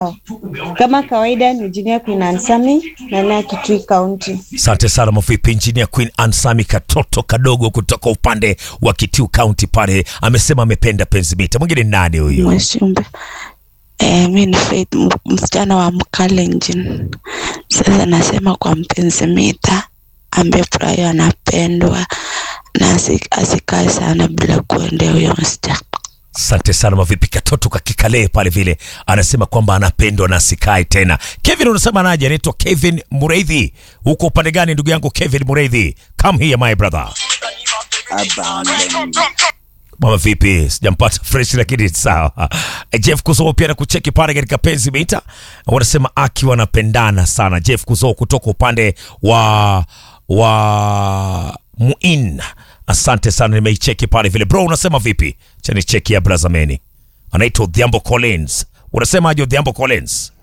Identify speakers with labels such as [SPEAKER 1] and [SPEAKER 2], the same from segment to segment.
[SPEAKER 1] Kama kawaida ni Junior Queen Ansami na na Kitui County.
[SPEAKER 2] Asante sana mavipi, Engineer Queen Ansami, katoto kadogo kutoka upande wa Kitui County pale, amesema amependa penzi mita. Mwingine ni nani huyo?
[SPEAKER 3] Mwashumbe. Eh, mi ni Faith m- msichana wa Mkalenjin. Sasa nasema kwa mpenzi mita ambaye Brayo anapendwa na asi- asikae sana bila kuendea huyo msichana.
[SPEAKER 2] Asante sana mavipi, katoto kakikalee pale vile, anasema kwamba anapendwa na asikae tena. Kevin unasema naje? Anaitwa Kevin Mureithi. Uko upande gani ndugu yangu Kevin Mureithi? Come here my brother. Mama vipi? Sijampata fresh lakini sawa. Eh, Jeff Kuzo pia na kucheki pale katika penzi mita. Wanasema aki wanapendana sana. Jeff Kuzo kutoka upande wa wa Muin. Asante sana nimeicheki pale vile. Bro unasema vipi? Cha ni cheki ya Brazameni. Anaitwa Odhiambo Collins. Unasema aje Odhiambo Collins?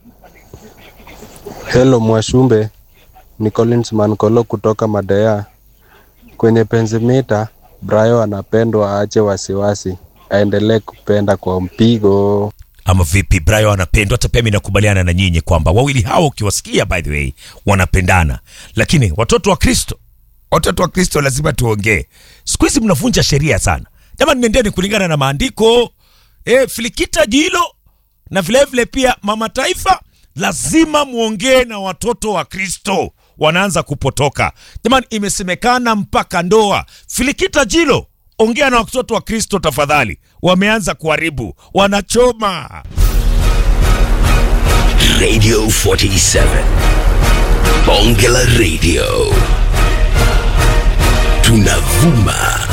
[SPEAKER 4] Hello Mwashumbe, ni Collins Mankolo kutoka Madea. Kwenye penzimita, Brayo anapendwa, aache wasiwasi, aendelee kupenda kwa mpigo.
[SPEAKER 2] ama vipi Brayo anapendwa hata pia mimi nakubaliana na nyinyi kwamba wawili hao ukiwasikia by the way wanapendana lakini watoto wa Kristo watoto wa Kristo lazima tuongee siku hizi mnavunja sheria sana jamani nendeni kulingana na maandiko e, filikita jilo na vilevile vile pia mama taifa lazima muongee na watoto wa Kristo wanaanza kupotoka jamani imesemekana mpaka ndoa filikita jilo ongea na watoto wa Kristo tafadhali wameanza kuharibu wanachoma
[SPEAKER 5] Radio 47. Bonge la Radio. Tunavuma